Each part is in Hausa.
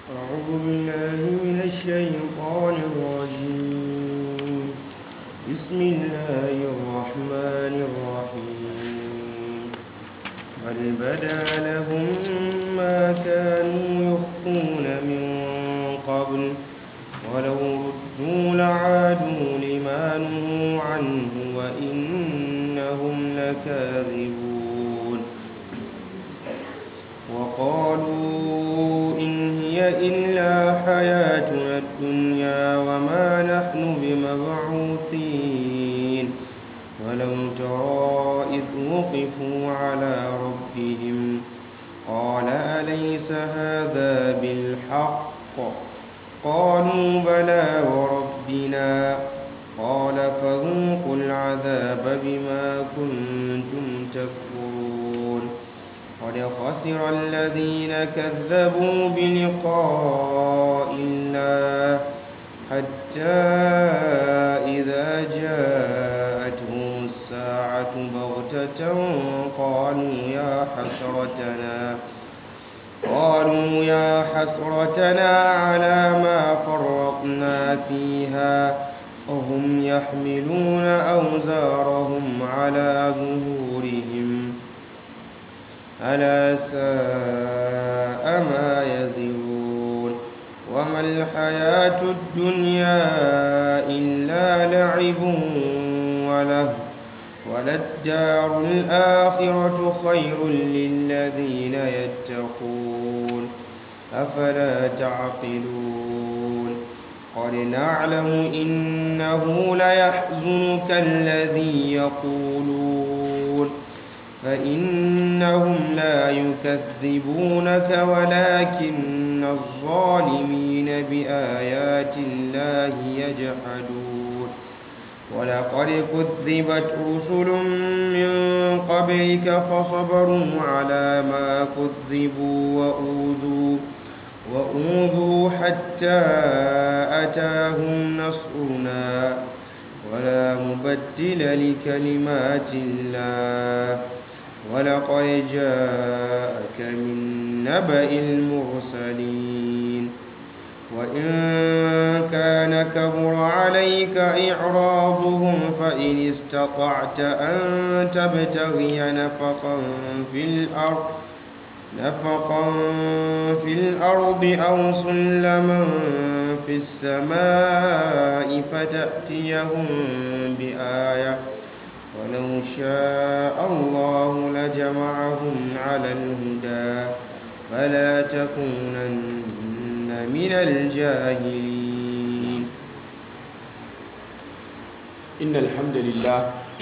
أعوذ بالله من الشيطان الرجيم بسم الله الرحمن الرحيم بل بدا لهم ما كانوا يخفون من قبل ولو ردوا لعادوا لما نهوا عنه وإنهم لكاذبون وقالوا إن هي إلا حياتنا الدنيا وما نحن بمبعوثين ولو ترى إذ وقفوا على ربهم قال أليس هذا بالحق قالوا بلى وربنا قال فذوقوا العذاب بما كنتم تكفرون قد خسر الذين كذبوا بلقاء الله حتى إذا جاءتهم الساعة بغتة قالوا يا حسرتنا قالوا يا حسرتنا على ما فرطنا فيها وهم يحملون أوزارهم على ظهورهم ألا ساء ما يزرون وما الحياة الدنيا إلا لعب وله وللدار الآخرة خير للذين يتقون أفلا تعقلون قد نعلم إنه ليحزنك الذي يقولون فإنهم لا يكذبونك ولكن الظالمين بآيات الله يجحدون ولقد كذبت رسل من قبلك فصبروا على ما كذبوا وأوذوا وأوذوا حتى أتاهم نصرنا ولا مبدل لكلمات الله ولقد جاءك من نبأ المرسلين وإن كان كبر عليك إعراضهم فإن استطعت أن تبتغي نفقا في الأرض نفقا في الأرض أو سلما في السماء فتأتيهم بآية ولو شاء الله لجمعهم على الهدى فلا تكونن من الجاهلين إن الحمد لله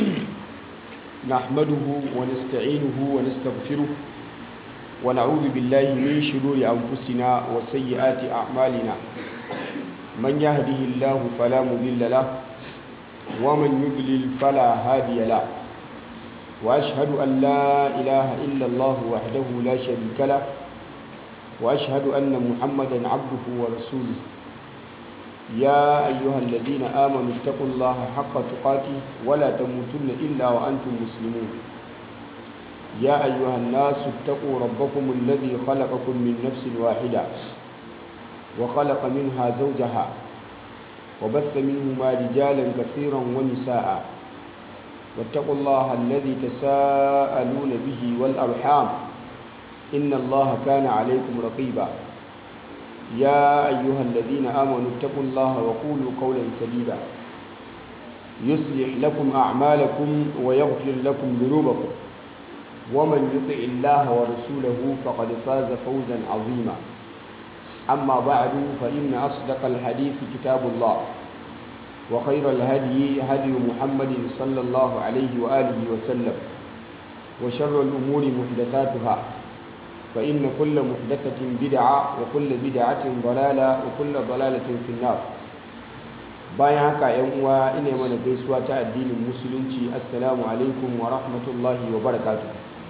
نحمده ونستعينه ونستغفره ونعوذ بالله من شرور أنفسنا وسيئات أعمالنا من يهده الله فلا مضل له ومن يضلل فلا هادي له وأشهد أن لا إله إلا الله وحده لا شريك له وأشهد أن محمدا عبده ورسوله يا أيها الذين آمنوا اتقوا الله حق تقاته ولا تموتن إلا وأنتم مسلمون يا أيها الناس اتقوا ربكم الذي خلقكم من نفس واحدة وخلق منها زوجها وبث منهما رجالا كثيرا ونساء واتقوا الله الذي تساءلون به والأرحام إن الله كان عليكم رقيبا يا أيها الذين آمنوا اتقوا الله وقولوا قولا سديدا يصلح لكم أعمالكم ويغفر لكم ذنوبكم ومن يطع الله ورسوله فقد فاز فوزا عظيما أما بعد فإن أصدق الحديث كتاب الله وخير الهدي هدي محمد صلى الله عليه وآله وسلم وشر الأمور محدثاتها فإن كل محدثة بدعة وكل بدعة ضلالة وكل ضلالة في النار bayan haka yan uwa ina mana gaisuwa ta addinin musulunci assalamu alaikum wa rahmatullahi wa barakatuh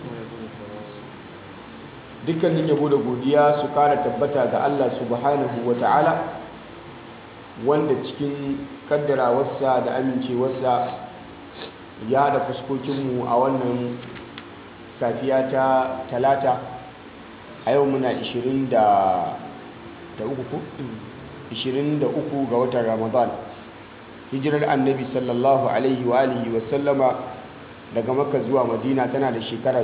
dukkanin yabo da godiya su kara tabbata ga Allah subhanahu wa ta'ala wanda cikin kaddarawarsa da amincewarsa ya haɗa fuskokinmu a wannan safiya ta talata a yau muna 23 da uku ko 23 ga watan ramadan hijirar annabi sallallahu alaihi wa alihi wa sallama daga makka zuwa madina tana da shekara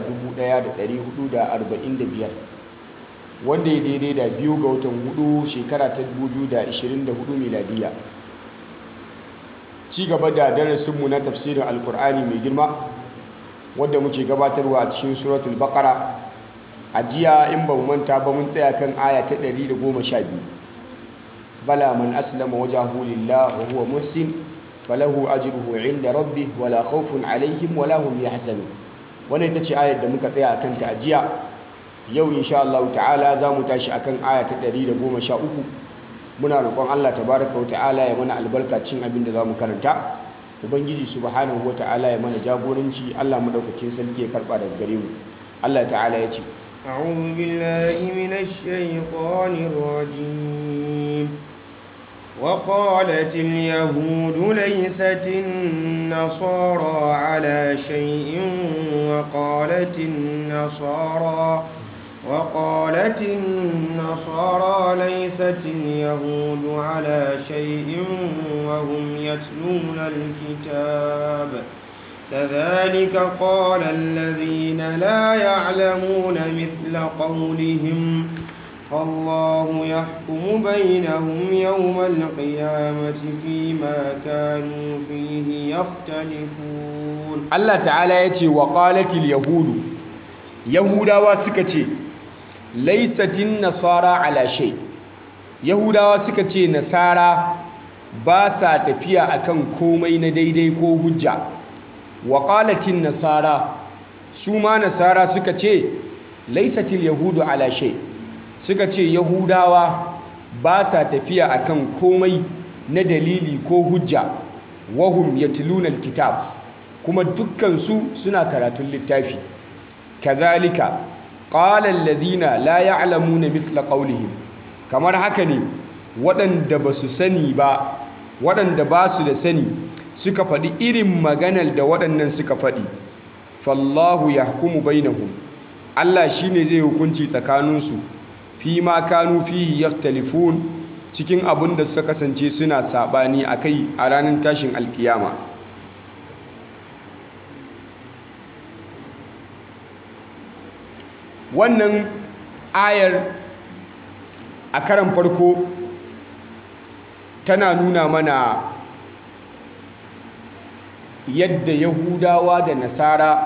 1445 wanda ya daidai da biyu ga watan hudu shekara ta 2024 miladiya ci gaba da darasinmu na tafsirin alkur'ani mai girma wadda muke gabatarwa a cikin suratul baqara a jiya in ba mu manta ba mun tsaya kan aya ta 112 bala man aslama wajahu lillah wa huwa muhsin falahu ajruhu inda rabbih wala khawfun alaihim wala hum yahzanun wannan ita ce ayar da muka tsaya akan ta a jiya yau insha Allah ta'ala za mu tashi akan aya ta 113 muna roƙon Allah tabaraka wa ta'ala ya mana albarkacin abin da za mu karanta ubangiji subhanahu wa ta'ala ya mana jagoranci Allah madaukakin sarki ya karba daga gare mu Allah ta'ala ya ce أعوذ بالله من الشيطان الرجيم وقالت اليهود ليست النصارى على شيء وقالت النصارى وقالت النصارى ليست اليهود على شيء وهم يتلون الكتاب كذلك قال الذين لا يعلمون مثل قولهم فالله يحكم بينهم يوم القيامة فيما كانوا فيه يختلفون Allah ta'ala ya ce wa qalatil yahudu yahudawa suka ce laisatin nasara ala shay yahudawa suka ce nasara ba sa tafiya akan komai na daidai ko hujja wa qalatin nasara su ma nasara suka ce laisatil yahudu ala shay suka ce yahudawa ba sa tafiya akan komai na dalili ko hujja wahum yatluna alkitab kuma dukkansu suna karatun littafi kazalika qala alladhina la ya'lamuna mithla qawlihim kamar haka ne waɗanda ba su sani ba waɗanda ba su da sani suka faɗi irin maganar da waɗannan suka faɗi fallahu yahkumu bainahum Allah shine zai hukunci tsakaninsu fi ma kanu fihi yakhtalifun cikin abin da suka kasance suna sabani akai a ranar tashin alkiyama wannan ayar a karan farko tana nuna mana yadda yahudawa da nasara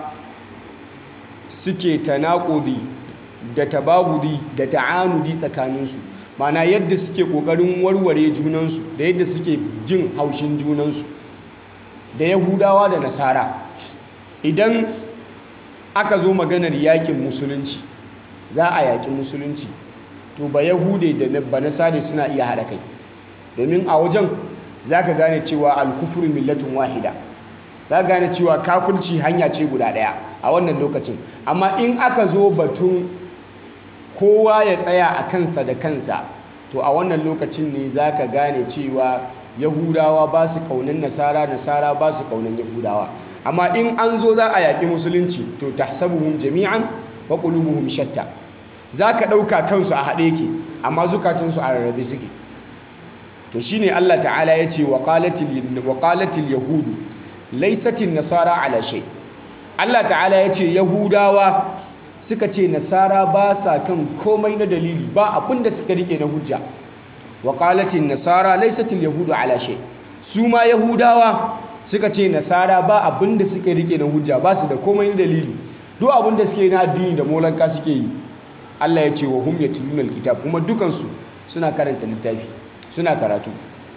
suke tanakudi da tabagudi da ta'anudi tsakaninsu mana yadda suke ƙoƙarin warware junansu da yadda suke jin haushin junansu da yahudawa da nasara idan aka zo maganar yakin musulunci za a yaƙi musulunci to ba yahude da ba nasare suna iya haɗa kai domin a wajen za ka gane cewa alkufur millatun wahida za ka gane cewa kafirci hanya ce guda ɗaya a wannan lokacin amma in aka zo batun kowa ya tsaya a kansa da kansa to a wannan lokacin ne za ka gane cewa yahudawa ba su ƙaunin nasara nasara ba su ƙaunin yahudawa amma in an zo za a yaƙi musulunci to tahsabuhum jami'an wa qulubuhum shatta zaka ɗauka kansu a haɗe yake amma zukatunsu a rarrabe suke to shine Allah ta'ala ya ce wa qalatil wa qalatil yahudu laysatin nasara ala shay Allah ta'ala ya ce yahudawa suka ce nasara ba sa kan komai na dalili ba abinda suka rike na hujja wa qalatin nasara laysatil yahudu ala shay su ma yahudawa suka ce nasara ba abinda suka rike na hujja ba su da komai na dalili duk abinda suke na addini da molanka suke yi Allah ya ce wa hum yatluna alkitab kuma dukansu suna karanta littafi suna karatu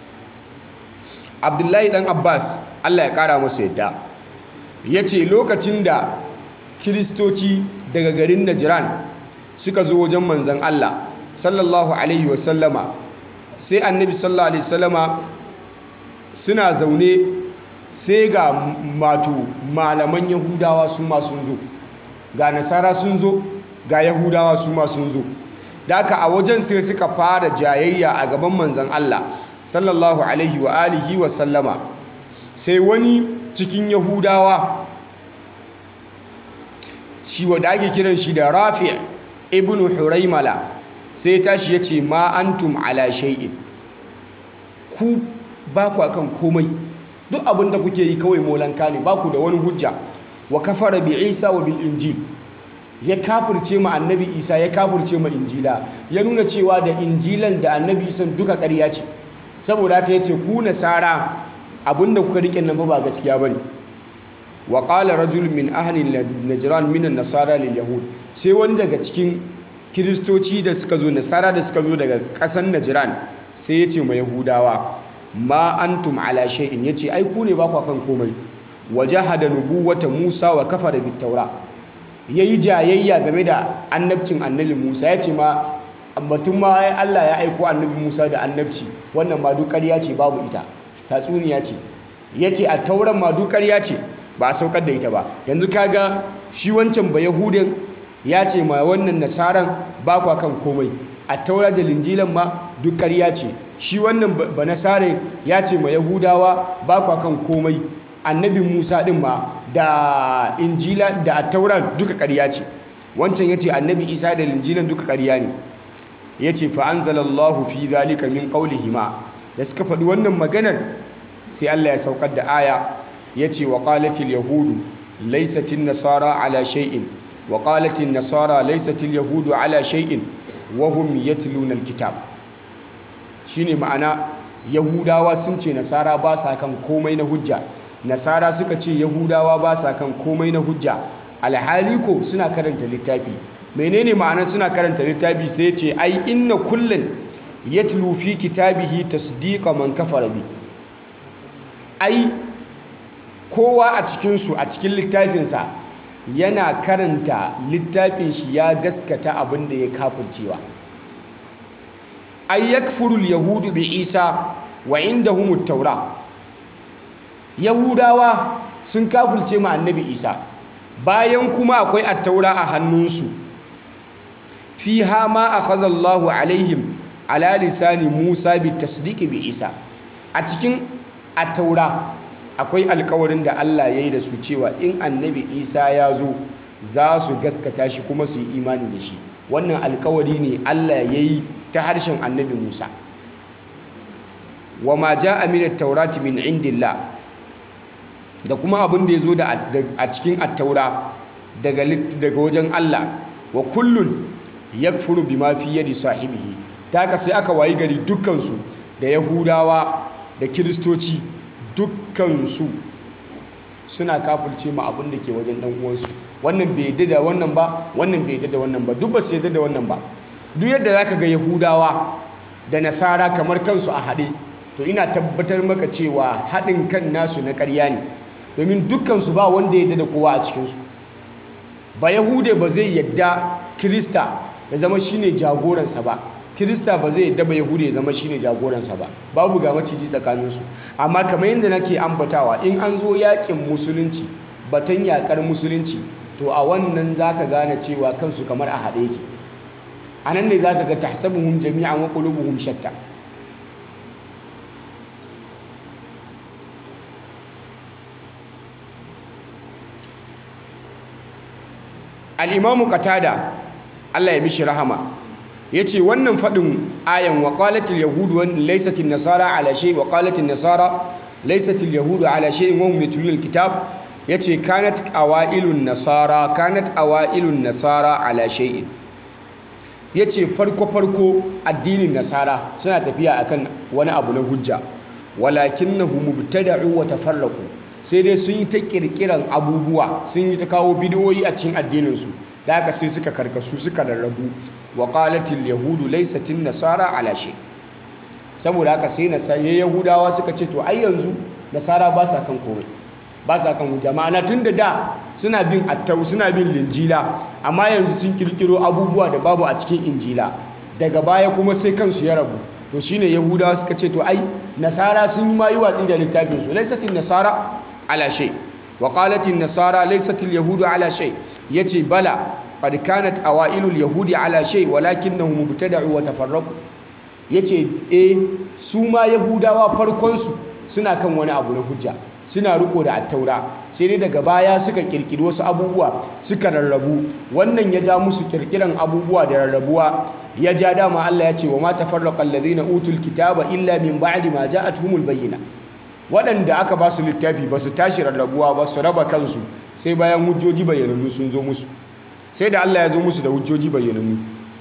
Abdullahi dan Abbas Allah ya kara masa yadda yace lokacin da kiristoci daga garin Najran suka zo wajen manzon Allah sallallahu alaihi wasallama sai annabi sallallahu alaihi wasallama suna zaune sai ga mato malaman yahudawa su ma sun zo ga nasara sun zo ga yahudawa su ma sun zo da aka a wajen sai suka fara jayayya a gaban manzan Allah sallallahu alaihi wa alihi wa sallama sai wani cikin yahudawa shi wadda ake kiran shi da rafi ibn huraimala sai ya tashi ya ce ma antum ala shay'in ku ba ku akan komai duk abin da kuke yi kawai molanka ne ba ku da wani hujja wa kafara bi isa wa bil injil ya kafirce ma annabi isa ya kafirce ma injila ya nuna cewa da injilan da annabi isa duka ƙarya ce saboda haka yace ku nasara abinda kuka rike nan ba gaskiya bane wa qala rajul min ahli najran min an-nasara lil yahud sai wani daga cikin kiristoci da suka zo nasara da suka zo daga ƙasar najran sai yace ma yahudawa ma antum ala shay'in yace ai ku ne ba ku kan komai wajahada nubuwata Musa wa kafara bit taura yayi jayayya game da annabcin annabi Musa yace ma batun ma ai Allah ya aiko annabi Musa da annabci wannan ma duk ƙarya ce babu ita tatsuniya ce yace a tauran ma duk ƙarya ce ba a saukar da ita ba yanzu kaga shi wancan ba yahudin ya ce ma wannan nasaran ba kwa kan komai a taura da linjilan ma duk ƙarya ce shi wannan ba nasare ya ce ma yahudawa ba kwa kan komai annabi musa din ma da injila da tauran duka ƙarya ce wancan ya ce annabi isa da linjilan duka ƙarya ne ya ce fa'anzalallahu fi zalika min ma da suka faɗi wannan maganar sai allah ya saukar da aya ya ce wa ƙalatil yahudu laisatin nasara ala shay'in wa ƙalatin nasara laisatil yahudu ala shay'in wahum yatluna alkitab shine ma'ana yahudawa sun ce nasara ba sa kan komai na hujja nasara suka ce yahudawa ba sa kan komai na hujja alhali ko suna karanta littafi menene ma'anar suna karanta littafi sai ce ai inna kullun yatlu fi kitabihi tasdiqa man kafara bi ai kowa a cikin su a cikin littafinsa yana karanta littafin shi ya gaskata abin da ya kafircewa ay yakfuru al-yahudu bi isa wa indahum at-taura yahudawa sun kafirce ma annabi isa bayan kuma akwai at-taura a hannunsu fiha ma akhadha Allahu alaihim ala lisani Musa bi tasdiqi bi isa a cikin at-taura akwai alkawarin da Allah ya yi da su cewa in annabi isa ya zo za su gaskata shi kuma su yi imani da shi wannan alkawari ne Allah ya yi ta harshen annabi musa wa ma ja aminat taurati min indillah da kuma abin da ya zo a cikin attaura daga wajen Allah wa kullun yakfuru bima fi yadi sahibihi ta haka sai aka wayi gari dukkansu da yahudawa da kiristoci dukkansu suna kafirce ma abin da ke wajen dan uwansu wannan bai yadda da wannan ba wannan bai yadda da wannan ba duk ba su yadda da wannan ba duk yadda zaka ga yahudawa da nasara kamar kansu a haɗe to ina tabbatar maka cewa haɗin kan nasu na ƙarya ne domin dukkansu ba wanda ya yadda da kowa a cikinsu ba yahude ba zai yadda kirista ya zama shine jagoransa ba kirista ba zai yadda ba yahude ya zama shine jagoransa ba babu ga maciji tsakaninsu amma kamar yadda nake ambatawa in an zo yakin musulunci batun yakar musulunci to a wannan zaka gane cewa kansu kamar a haɗe yake a nan ne zaka ga tahsabuhum jami'an wa qulubuhum shatta al-imamu qatada Allah ya mishi rahama ya ce wannan faɗin ayan wa ƙalatil yahudu wani laisatin nasara ala shai wa ƙalatil nasara laisatil yahudu ala shai wa hum yatlul kitab ya ce kanat awailun nasara kanat awailun nasara ala shay'in ya ce farko farko addinin nasara suna tafiya akan wani abu na hujja walakinnahu mubtada'u wa tafarraqu sai dai sun yi ta kirkiran abubuwa sun yi ta kawo bidiyoyi a cikin addininsu da haka sai suka karkasu suka rarrabu wa qalatil yahudu laysatin nasara ala shay saboda haka sai nasara yahudawa suka ce to ai yanzu nasara ba sa kan komai ba sa kan hujja ma'ana tunda da suna bin attau suna bin linjila amma yanzu sun kirkiro abubuwa da babu a cikin injila daga baya kuma sai kansu ya rabu to shine yahudawa suka ce to ai nasara sun yi ma yi watsi da littafin su laysatin nasara ala shay wa qalatin nasara laysatil yahudu ala shay yace bala qad kanat awailul yahudi ala shay walakinnahum mubtada'u wa tafarraqu yace eh su ma yahudawa farkon su suna kan wani abu na hujja suna riko da attaura sai dai daga baya suka kirkiri wasu abubuwa suka rarrabu wannan ya ja musu kirkiran abubuwa da rarrabuwa ya ja dama Allah ya ce wa ma tafarraqa alladhina utul kitaba illa min ba'di ma ja'atuhumul bayyina waɗanda aka ba su littafi ba su tashi rarrabuwa ba su raba kansu sai bayan hujjoji bayyanannu sun zo musu sai da Allah ya zo musu da hujjoji bayyanannu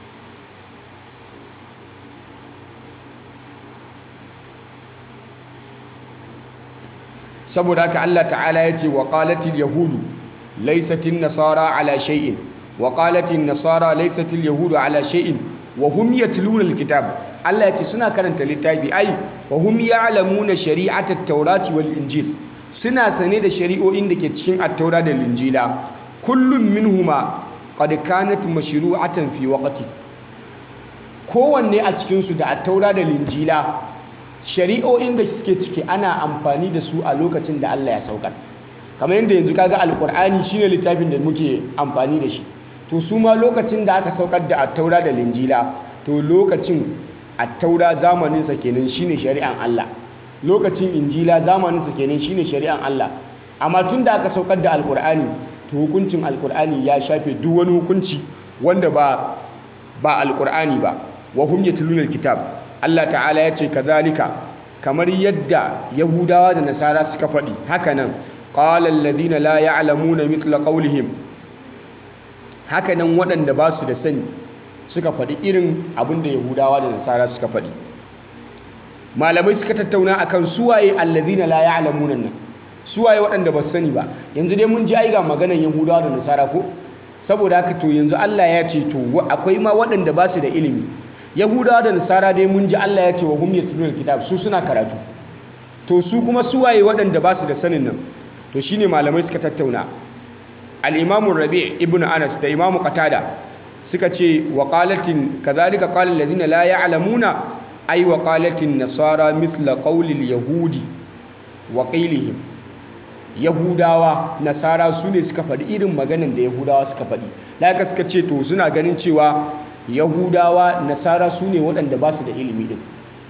saboda haka Allah ta'ala ya ce wa qalatil yahudu laysatin nasara ala shay'in wa qalatin nasara laysatil yahudu ala shay'in wa hum yatluna alkitab Allah ya ce suna karanta littafi ai wa hum ya'lamuna shari'ata at-taurati wal injil suna sane da shari'o'in da ke cikin at-taura da injila kullum minhuma qad kanat mashru'atan fi waqti kowanne a cikin su da at-taura da injila shari'o'in da suke ciki ana amfani da su a lokacin da Allah ya saukar kamar yadda yanzu kaga alkur'ani shine littafin da muke amfani da shi to su ma lokacin da aka saukar da attaura da linjila to lokacin attaura zamanin sa kenan shine shari'an Allah lokacin injila zamanin sa kenan shine shari'an Allah amma tun da aka saukar da alkur'ani to hukuncin alkur'ani ya shafe duk wani hukunci wanda ba ba alkur'ani ba wa hum yatluna alkitab Allah ta'ala ya ce kazalika kamar yadda yahudawa da nasara suka faɗi hakanan qala alladhina la ya'lamuna mithla qawlihim hakanan waɗanda ba su da sani suka faɗi irin abin da yahudawa da nasara suka faɗi malamai suka tattauna akan suwaye alladhina la ya'lamuna nan suwaye waɗanda ba su sani ba yanzu dai mun ji ai ga maganan yahudawa da nasara ko saboda haka to yanzu Allah ya ce to akwai ma waɗanda ba su da ilimi yahudawa da nasara dai mun ji Allah ya ce wa hum yatluna kitab su suna karatu to su kuma suwaye waɗanda ba su da sanin nan to shine malamai suka tattauna al-imam rabi' ibn anas da imam qatada suka ce wa qalatin kadhalika qala alladhina la ya'lamuna ay wa qalatin nasara mithla qawli al-yahudi wa qilihim yahudawa nasara su ne suka faɗi irin maganan da yahudawa suka faɗi da suka ce to suna ganin cewa yahudawa nasara su ne waɗanda ba su da ilimi ɗin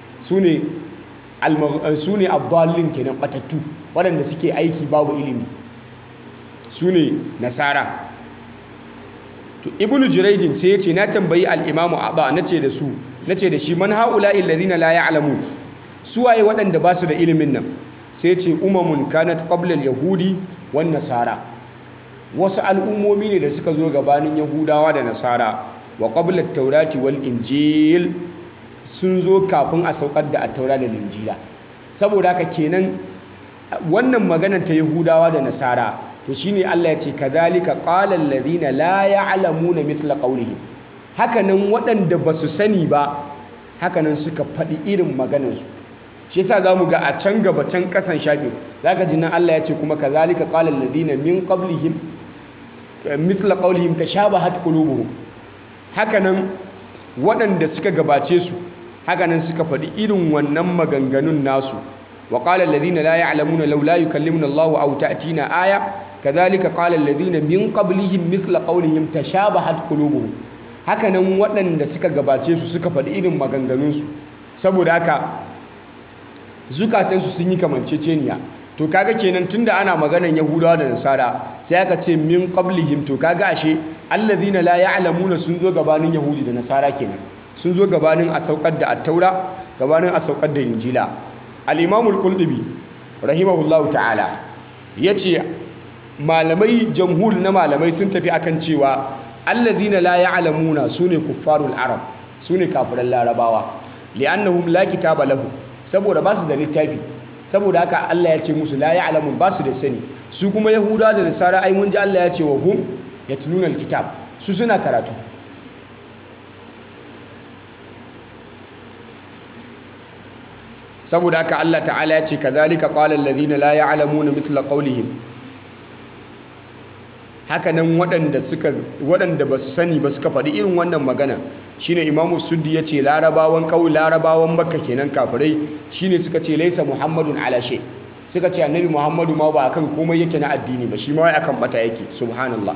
su ne abdallin kenan ɓatattu waɗanda suke aiki babu ilimi su ne nasara to ibnu jiraidin sai ya ce na tambayi al'imamu abba na ce da su na ce da shi man haula illazina la ya'lamu su waye waɗanda ba su da ilimin nan sai ce umamun kanat qabla yahudi wan nasara wasu al'ummomi ne da suka zo gabanin yahudawa da nasara wa qabla taurati wal injil sun zo kafin a saukar da attaura da linjila saboda haka kenan wannan maganar ta yahudawa da nasara to shine Allah ya ce kadhalika qala alladhina la ya'lamuna mithla qawlihim hakanan waɗanda ba su sani ba hakanan suka faɗi irin maganarsu shi yasa zamu ga a can gaba can kasan shafin zaka ji nan Allah ya ce kuma kadhalika qala alladhina min qablihim mithla qawlihim tashabahat qulubuhum hakanan waɗanda suka gabace su hakanan suka faɗi irin wannan maganganun nasu wa qala alladhina la ya'lamuna law la yukallimuna Allahu aw ta'tina aya kadhalika qala alladhina min qablihim mithla qawlihim tashabahat qulubuhum hakanan waɗanda suka gabace su suka faɗi irin maganganun su saboda haka zukatansu sun yi kamanceceniya to kaga kenan tunda ana maganan yahudawa da nasara sai aka ce min qablihim to kaga ashe alladhina la ya'lamuna sun zo gabanin yahudi da nasara kenan sun zo gabanin a saukar da at-taura gabanin a saukar da injila al-imam al-qurtubi rahimahullahu ta'ala yace malamai jamhur na malamai sun tafi akan cewa alladhina la ya'lamuna sune kuffarul arab sune kafiran larabawa li'annahum la kitaba lahum saboda ba su da littafi saboda haka Allah ya ce musu la ya'lamun ba su da sani su kuma yahuda da nasara ai mun ji Allah ya ce wa hum yatluna alkitab su suna karatu saboda haka Allah ta'ala ya ce kadhalika qala alladhina la ya'lamuna mithla qawlihim haka nan waɗanda suka waɗanda ba su sani ba suka faɗi irin wannan magana shine imamu suddi ya ce larabawan ƙauye larabawan makka kenan kafirai shine suka ce laisa muhammadun ala shay suka ce annabi muhammadu ma ba akan komai yake na addini ba shi ma wai akan bata yake subhanallah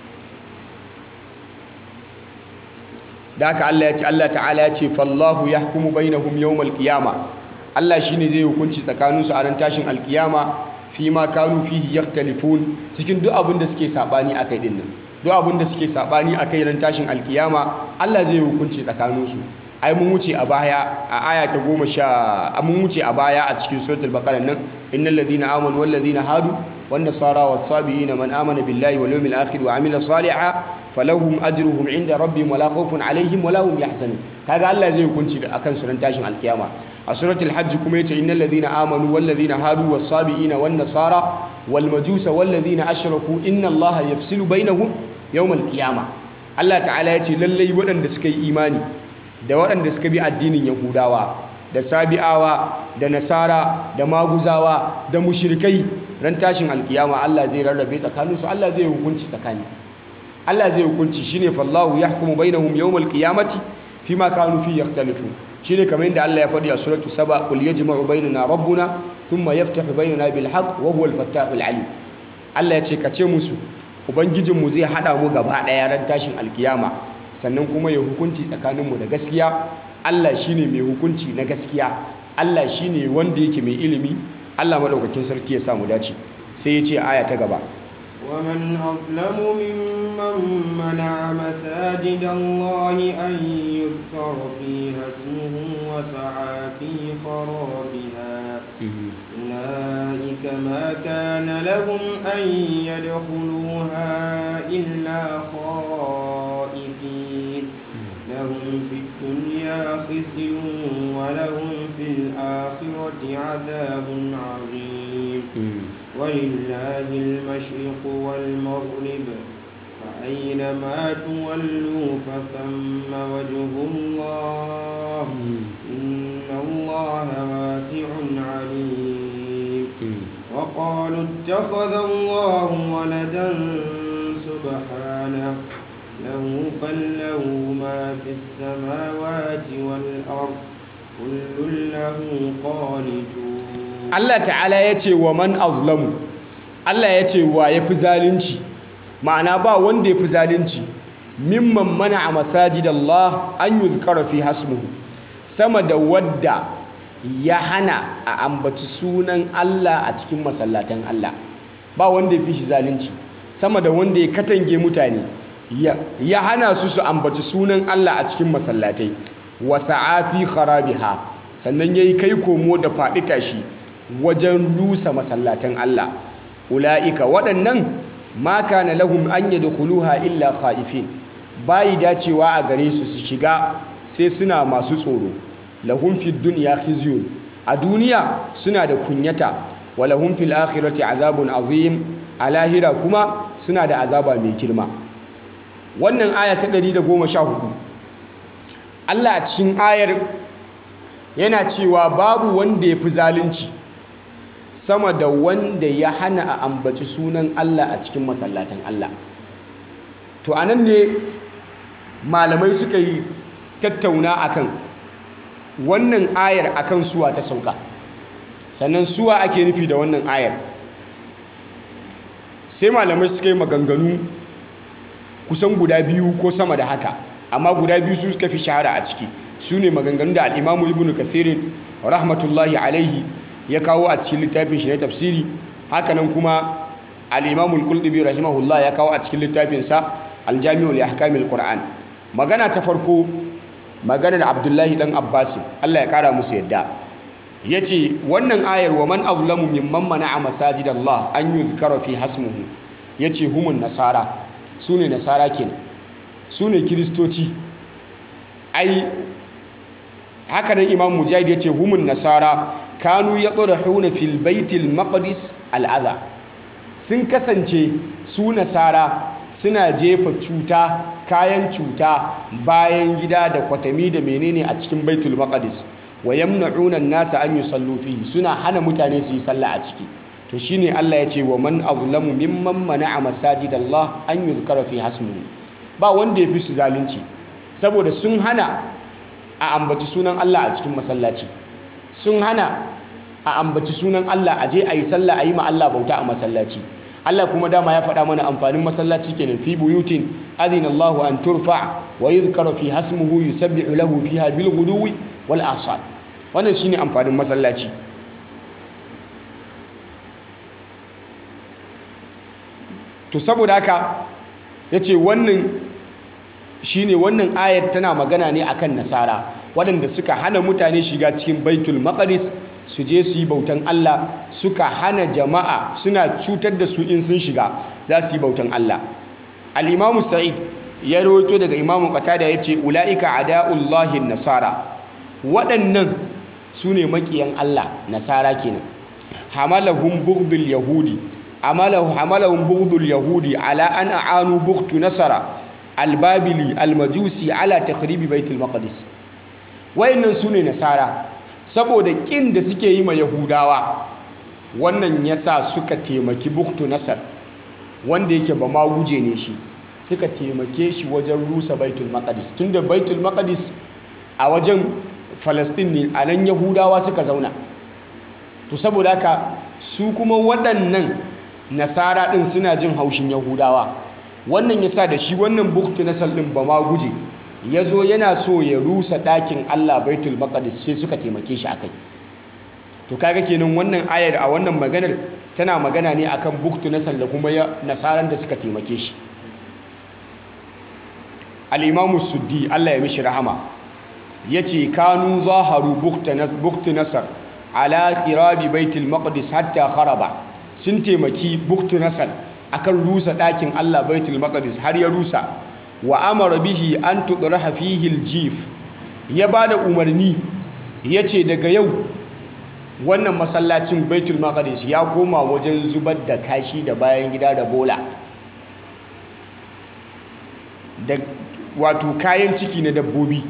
da haka Allah ya ce Allah ta'ala ya ce fallahu yahkumu bainahum yawmal qiyama Allah shine zai hukunci tsakaninsu a ran tashin alkiyama fi ma kanu fihi yakhtalifun cikin duk abin da suke sabani akai din nan duk abin da suke sabani akai ran tashin alkiyama Allah zai hukunci tsakaninsu ai mun wuce a baya a aya ta goma sha mun wuce a baya a cikin suratul baqara nan innal ladina amanu wal ladina hadu wan nasara was sabiina man amana billahi wal yawmil akhir wa amila salihan falahum ajruhum inda rabbihim wala khawfun alaihim wala hum yahzanun kaga Allah zai hukunci da akan su ran tashin alkiyama a suratul hajj kuma yace innal ladina amanu wal ladina hadu was sabiina wan nasara wal majusa wal ladina ashraku inna allaha yafsilu bainahum yawmal qiyamah Allah ta'ala yace lallai waɗanda suka yi imani da waɗanda suka bi addinin yahudawa da sabi'awa da nasara da maguzawa da mushrikai ran tashin alkiyama Allah zai rarrabe tsakaninsu Allah zai hukunci tsakani Allah zai hukunci shine fallahu yahkumu bainahum yawmal qiyamati fima kanu fi yakhtalifu shine kamar yadda Allah ya faɗi a suratu saba qul yajma'u bainana rabbuna thumma yaftahu bainana bil haqq wa huwal fattahul alim Allah ya ce ka ce musu ubangijinmu zai hada mu gaba ɗaya ran tashin alkiyama sannan kuma ya hukunci tsakaninmu da gaskiya Allah shine mai hukunci na gaskiya Allah shine wanda yake mai ilimi Allah madaukakin sarki ya samu dace sai ya ce aya ta gaba ومن أظلم ممن منع مساجد الله أن يذكر فيها اسمه وسعى في خرابها أولئك ما كان لهم أن يدخلوها إلا خائفين لهم في الدنيا خزي ولهم في الآخرة عذاب عظيم ولله المشرق والمغرب فأينما تولوا فثم وجه الله إن الله واسع عليم وقالوا اتخذ الله ولدا سبحانه له بل له ما في السماوات والأرض كل له قانتون Allah ta'ala ya ce wa man azlamu Allah ya ce wa ya fi zalunci ma'ana ba wanda ya fi zalunci mimman mana a masajidallah an yi zukara fi hasmuhu sama da wadda ya hana a ambaci sunan Allah a cikin masallatan Allah ba wanda ya fi shi zalunci sama da wanda ya katange mutane ya hana su su ambaci sunan Allah a cikin masallatai wa sa'afi kharabiha sannan yayi kai komo da faɗi tashi wajen rusa masallatan Allah ula'ika waɗannan ma kana lahum an yadkhuluha illa khaifin bayi dacewa a gare su su shiga sai suna masu tsoro lahum fid dunya khizyun a duniya suna da kunyata wa lahum fil akhirati azabun azim a lahira kuma suna da azaba mai girma wannan aya ta 114 Allah a cikin ayar yana cewa babu wanda ya fi zalunci sama da wanda ya hana a ambaci sunan Allah a cikin masallatan Allah to anan ne malamai suka yi tattauna akan wannan ayar akan suwa ta sauka sannan suwa ake nufi da wannan ayar sai malamai suka yi maganganu kusan guda biyu ko sama da haka amma guda biyu su suka fi shahara a ciki su ne maganganu da al'imamu ibn kathirin rahmatullahi alaihi ya kawo a cikin littafin shi na tafsiri hakanan kuma al-Imam al-Qurtubi rahimahullah ya kawo a cikin littafin sa al-Jami'u li ahkamil Qur'an magana ta farko maganar Abdullahi dan Abbas Allah ya kara musu yadda yace wannan ayar wa man azlamu mimman mana'a masajidallah an yuzkara fi hasmuhu yace humun nasara sune nasara kenan sune kristoci ai haka nan Imam Mujahid yace humun nasara kanu ya huna fil baitil maqdis al'adha sun kasance su nasara suna jefa cuta kayan cuta bayan gida da kwatami da menene a cikin baitul maqdis wa yamna'una an-nasa an yusallu fihi suna hana mutane su yi sallah a ciki to shine Allah ya ce wa man azlamu mimman mana'a masajidallah an yuzkara fi hasmuhu ba wanda ya fi su zalunci saboda sun hana a ambaci sunan Allah a cikin masallaci sun hana a ambaci sunan Allah a je a yi sallah a yi ma Allah bauta a masallaci Allah kuma dama ya faɗa mana amfanin masallaci kenan fi buyutin adina Allahu an turfa wa yuzkara fi hasmuhu yusabbihu lahu fiha bil ghuduwi wal asal wannan shine amfanin masallaci to saboda haka ya ce wannan shine wannan ayar tana magana ne akan nasara waɗanda suka hana mutane shiga cikin baitul maqdis su je su yi bautan Allah suka hana jama'a suna cutar da su in sun shiga za su yi bautan Allah al-imamu sa'id ya rawaito daga imamu qatada yace ulaika ada'ullahi nasara waɗannan su ne makiyan Allah nasara kenan hamalahum bughdul yahudi amalahu hamalahum bughdul yahudi ala an aanu bughtu nasara albabili almajusi ala takhribi baitul maqdis wayannan su ne nasara saboda kin da suke yi ma yahudawa wannan yasa suka taimaki bughtu nasar wanda yake ba ma guje ne shi suka taimake shi wajen rusa baitul maqdis tunda baitul maqdis a wajen falastin ne a nan yahudawa suka zauna to saboda haka su kuma waɗannan nasara ɗin suna jin haushin yahudawa wannan yasa da shi wannan buktu nasar ɗin ba ma guje ya zo yana so ya rusa ɗakin allah baitul maqdis sai suka taimake shi akai to kaga kenan wannan ayar a wannan maganar tana magana ne akan buktu nasar da kuma nasaran da suka taimake shi al-imamu suddi allah ya mishi rahama ya ce kanu zaharu bukti nasar ala kirabi baitul maqdis hatta kharaba sun taimaki bukti nasar akan rusa ɗakin Allah baitul maqdis har ya rusa wa amara bihi an tudraha fihi aljif ya bada umarni yace daga yau wannan masallacin baitul maqdis ya koma wajen zubar da kashi da bayan gida da bola da wato kayan ciki na dabbobi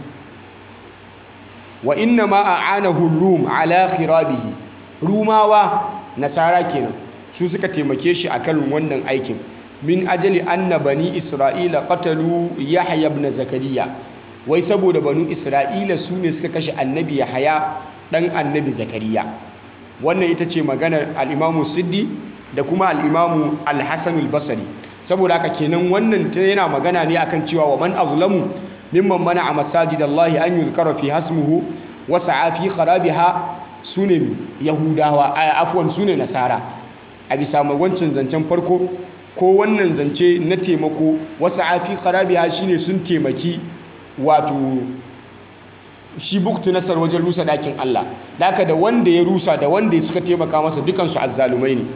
wa inna ma a'anahu rum ala khirabihi rumawa nasara kenan su suka taimake shi akan wannan aikin min ajali anna bani isra'ila qatalu yahya ibn zakariya wai saboda banu isra'ila su ne suka kashe annabi yahya dan annabi zakariya wannan ita ce maganar al-imamu siddi da kuma al-imamu al-hasan al-basri saboda haka kenan wannan yana magana ne akan cewa wa man azlamu mimman mana'a masajidallahi an yuzkara fi hasmuhu wa sa'a fi kharabiha sune yahudawa afwan sune nasara a bisa wancan zancen farko ko wannan zance na taimako wa sa'a fi kharabiha shine sun taimaki wato shi buktu nasar wajen rusa dakin Allah daka da wanda ya rusa da wanda suka taimaka masa dukansu azzalumai ne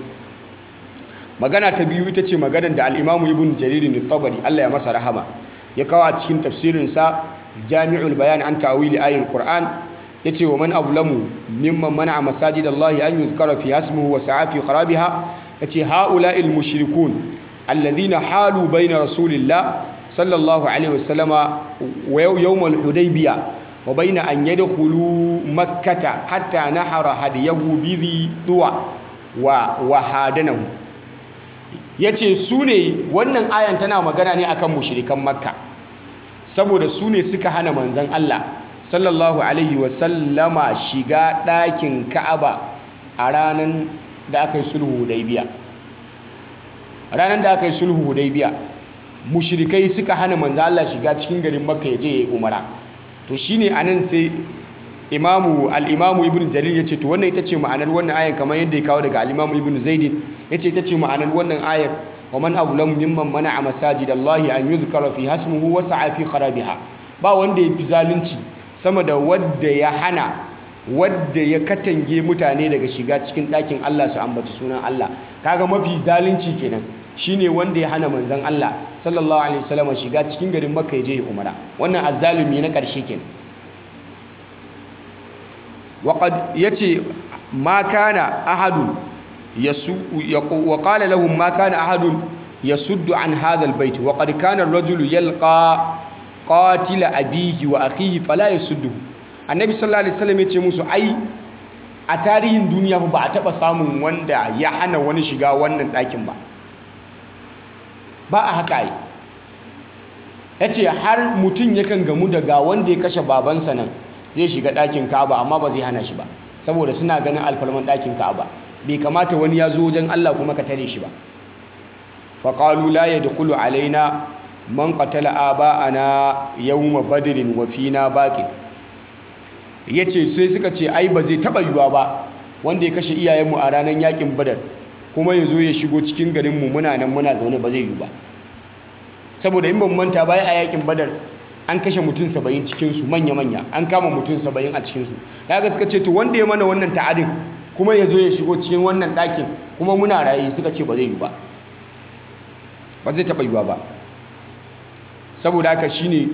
magana ta biyu ita ce maganar da al-imamu ibn jarir al-tabari Allah ya masa rahama ya kawo a cikin tafsirinsa jami'ul bayan an ta'wili ayatul qur'an yace wa man azlamu mimman mana'a masajidallahi an yuzkara fi hasmuhu wa sa'a fi kharabiha yace haula'il mushrikun alladhina halu bayna rasulillah sallallahu alaihi wasallama wa yawmal hudaybiyah wa bayna an yadkhulu makkata hatta nahara hadiyahu bi duwa wa wa hadanahu yace su ne wannan ayan tana magana ne akan mushrikan makka saboda su ne suka hana manzon Allah sallallahu alaihi wasallama shiga ɗakin ka'aba a ranar da aka yi sulhu hudaybiya ranar da aka yi sulhu hudaybiya mushrikai suka hana manzon Allah shiga cikin garin makka ya je ya yi umara to shine anan sai imamu al-imamu ibn jarir yace to wannan ita ce ma'anar wannan ayar kamar yadda ya kawo daga al-imamu ibn zaid yace ita ce ma'anar wannan ayar wa man azlamu mimman mana'a masajidallahi an yuzkara fi hasmuhu wa sa'a fi kharabiha ba wanda yafi zalunci sama da wanda ya hana wanda ya katange mutane daga shiga cikin ɗakin Allah su ambaci sunan Allah kaga mafi zalunci kenan shine wanda ya hana manzon Allah sallallahu alaihi wasallam shiga cikin garin Makka ya je ya umara wannan azzalumi na ƙarshe kenan وقد يتي ما كان أحد يسو وقال لهم ما كان أحد يسد عن هذا البيت وقد كان الرجل يلقى قاتل أبيه وأخيه فلا يسده النبي صلى الله عليه وسلم يتي musu ai a tarihin duniya ba a taba samun wanda ya hana wani shiga wannan ɗakin ba ba a haka ai yace har mutum yakan gamu daga wanda ya kashe babansa nan zai shiga ɗakin ka'aba amma ba zai hana shi ba saboda suna ganin alfarman ɗakin ka'aba bai kamata wani ya zo wajen Allah kuma ka tare shi ba faƙalu la ya dukulu alaina man qatala aba'ana yawma badrin wa fina baqin yace sai suka ce ai ba zai taba yiwa ba wanda ya kashe iyayenmu a ranar yakin badar kuma ya zo ya shigo cikin garinmu muna nan muna zaune ba zai yi ba saboda in ban manta baya a yakin badar an kashe mutum saba'in cikinsu manya-manya an kama mutum saba'in a cikinsu ya ga suka ce to wanda ya mana wannan ta'adin kuma ya zo ya shigo cikin wannan ɗakin kuma muna raye suka ce ba zai yi ba ba zai taɓa yiwa ba saboda haka shine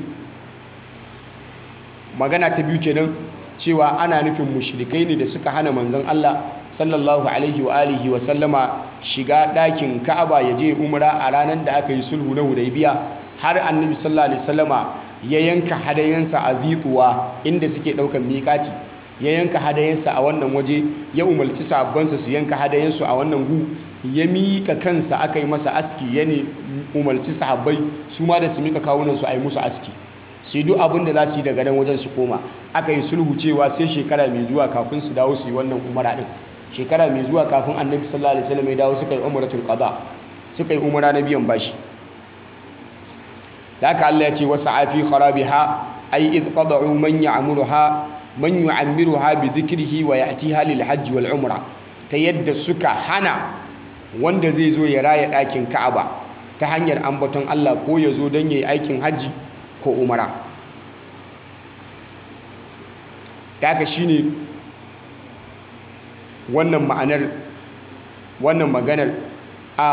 magana ta biyu kenan cewa ana nufin mushrikai ne da suka hana manzon Allah sallallahu alaihi wa alihi wa sallama shiga ɗakin Ka'aba ya je umra a ranar da aka yi sulhu na Hudaybiya har annabi sallallahu alaihi wasallama ya yanka hadayensa a zituwa inda suke ɗaukan miƙati ya yanka hadayensa a wannan waje ya umarci sahabbansa su yanka hadayensu a wannan gu ya miƙa kansa aka yi masa aski ya ne umarci sahabbai su ma da su miƙa kawunansu a yi musu aski sai duk abin da za su yi daga nan wajen su koma aka yi sulhu cewa sai shekara mai zuwa kafin su dawo su yi wannan umara din shekara mai zuwa kafin annabi sallallahu alaihi wasallam ya dawo suka yi umratul qada suka yi umara na biyan bashi da haka Allah ya ce wasa afi kharabiha ay id qada'u man ya'muruha man yu'ammiruha bi dhikrihi wa ya'tiha lil hajj wal umra ta yadda suka hana wanda zai zo ya raya ɗakin Ka'aba ta hanyar ambaton Allah ko ya zo don yayi aikin hajji ko umara da haka shine wannan ma'anar wannan maganar a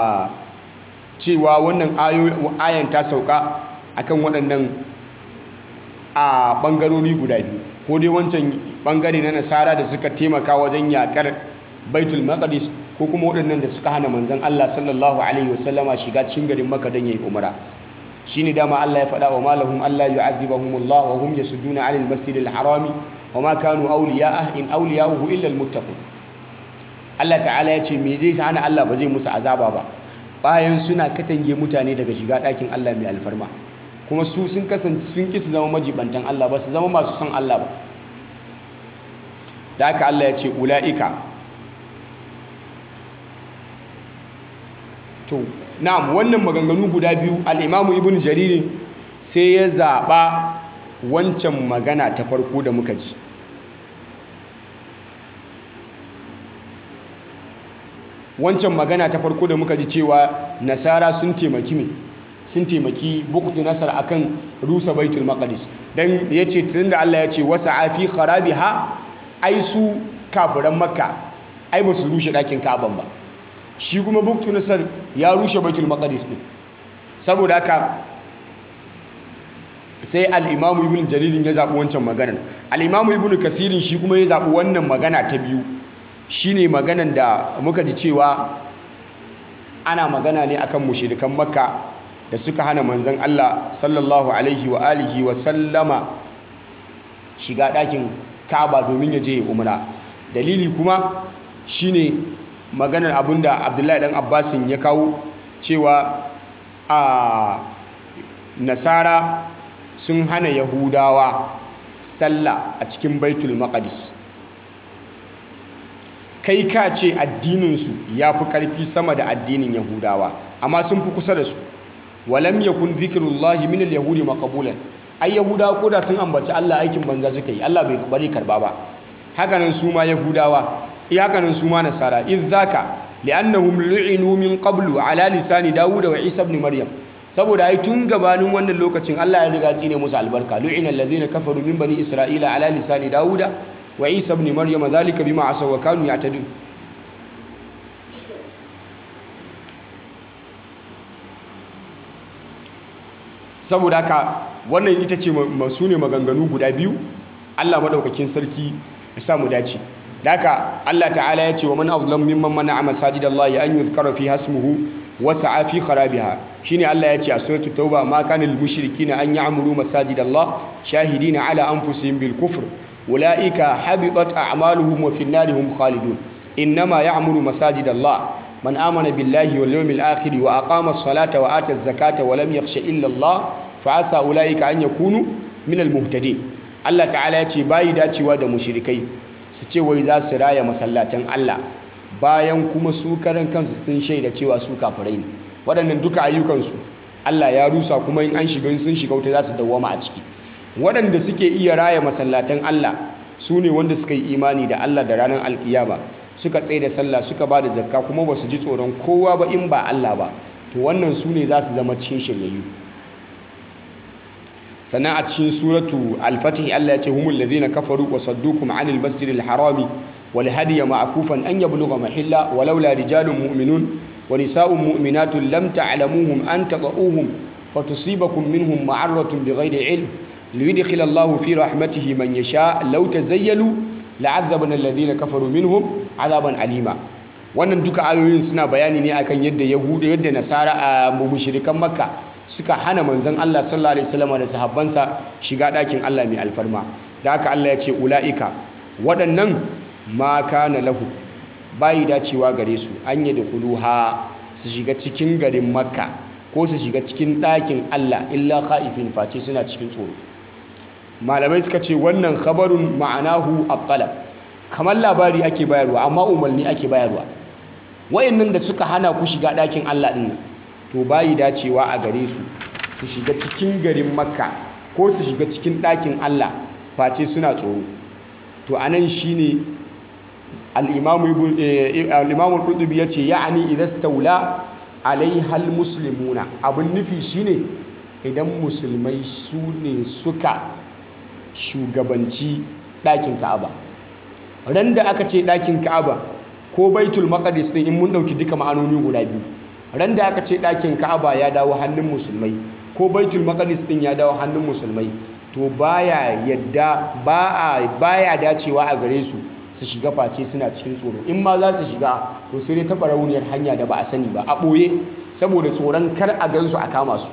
cewa wannan ayan ta sauka akan waɗannan a ɓangarori guda biyu ko dai wancan ɓangare na nasara da suka taimaka wajen yaƙar baitul maqdis ko kuma waɗannan da suka hana manzon Allah sallallahu alaihi wasallama shiga cikin garin Makka don yayi umara shine dama Allah ya faɗa wa malahum Allah yu'adhibuhumullah wa hum yasudduna 'anil masjidil harami wa ma kanu awliya'ah in awliya'uhu illa almuttaqun Allah ta'ala ya ce me zai hana Allah ba zai musu azaba ba bayan suna katange mutane daga shiga ɗakin Allah mai alfarma kuma su sun kasance sun ki su zama majibantan Allah ba su zama masu son Allah ba da haka Allah ya ce ula'ika to na'am wannan maganganu guda biyu al'imamu ibn jariri sai ya zaɓa wancan magana ta farko da muka ji wancan magana ta farko da muka ji cewa nasara sun taimaki me sun taimaki buktu nasar akan rusa baitul maqdis dan yace tunda Allah ya ce wasa fi kharabiha ai su kafiran makka ai ba su rushe dakin ka'aban ba shi kuma buktu nasar ya rushe baitul maqdis din saboda haka sai al-imam ibn jarir ya zabi wancan maganar al-imam ibn kasirin shi kuma ya zabi wannan magana ta biyu shine maganan da muka ji cewa ana magana ne akan mushrikan makka da suka hana manzon Allah sallallahu alaihi wa alihi wa sallama shiga ɗakin Ka'aba domin ya je umra dalili kuma shine maganar abinda Abdullahi dan Abbasin ya kawo cewa a Nasara sun hana Yahudawa sallah a cikin Baitul Maqdis kai ka ce addininsu ya fi ƙarfi sama da addinin yahudawa amma sun fi kusa da su walam yakun zikrullahi min al-yahudi maqbulan ai yahudawa ko da sun ambaci Allah aikin banza suka yi Allah bai bari karba ba hakanan su ma yahudawa eh hakanan su ma nasara iz zaka li'annahum lu'inu min qablu ala lisani dawud wa isa ibn maryam saboda ai tun gabanin wannan lokacin Allah ya riga tsine musu albarka lu'ina allazina kafaru min bani isra'ila ala lisani dawuda wa isa ibn maryam zalika bima asaw wa kanu ya'tadun saboda haka wannan ita ce masu ne maganganu guda biyu Allah madaukakin sarki ya samu dace da haka Allah ta'ala ya ce wa man azlam mimman mana'a masajidallahi an yuzkara fi hasmuhu wa sa'a fi kharabiha shine Allah ya ce a suratul tauba ma kana lil mushrikina an ya'muru masajidallah shahidina ala anfusihim bil kufr ulaika habitat a'maluhum wa fi an-nari hum khalidun innama ya'muru masajidallah من آمن بالله واليوم الآخر وأقام الصلاة وآتى الزكاة ولم يخش إلا الله فعسى أولئك أن يكونوا من المهتدين الله تعالى يتي باي داتي وادا مشركي سيتي وإذا سرايا مسلاتين الله bayan kuma su karan kansu sun shaida cewa su kafirai ne waɗannan duka ayyukansu Allah ya rusa kuma in an shiga sun shiga wuta za su dawwama a ciki waɗanda suke iya raya masallatan Allah su ne wanda suka yi imani da Allah da ranar alkiyama suka tsaye da sallah suka ba da zakka kuma ba su ji tsoron kowa ba in ba Allah ba to wannan su ne za su zama cikin shiryayyu sannan a cikin suratu al-fatih Allah ya ce humul ladhina kafaru wa saddukum 'anil masjidil harami wal hadiya ma'kufan an yablugha mahilla walaula rijalun mu'minun wa nisa'un mu'minatun lam ta'lamuhum an taqa'uhum fatusibakum minhum ma'arratun bighayri 'ilm liyudkhila Allahu fi rahmatihi man yasha law tazayyalu la'azzabna alladhina kafaru minhum 'adaban alima wannan duka ayoyin suna bayani ne akan yadda yahuda yadda nasara a mushrikan makka suka hana manzon Allah sallallahu alaihi wasallam da sahabbansa shiga ɗakin Allah mai alfarma da haka Allah ya ce ulaika waɗannan ma kana lahu bayi dacewa gare su an yi da kuluha su shiga cikin garin makka ko su shiga cikin ɗakin Allah illa khaifin face suna cikin tsoro malamai suka ce wannan khabarun ma'anahu at-talab kamar labari ake bayarwa amma umarni ake bayarwa wayannan da suka hana ku shiga ɗakin Allah ɗin to bayi dacewa a gare su su shiga cikin garin makka ko su shiga cikin ɗakin Allah face suna tsoro to anan shine al-imamu al-imamu al-qurtubi yace ya'ani idza stawla alaiha al-muslimuna abun nufi shine idan musulmai su ne suka shugabanci ɗakin Ka'aba ran da aka ce ɗakin Ka'aba ko Baitul Maqdis din in mun ɗauki duka ma'anoni guda biyu ran da aka ce ɗakin Ka'aba ya dawo hannun musulmai ko Baitul Maqdis din ya dawo hannun musulmai to baya yadda ba a baya dacewa a gare su su shiga face suna cikin tsoro in ma za su shiga to sai dai taɓa rauniyar hanya da ba a sani ba a ɓoye saboda tsoron kar a gansu a kama su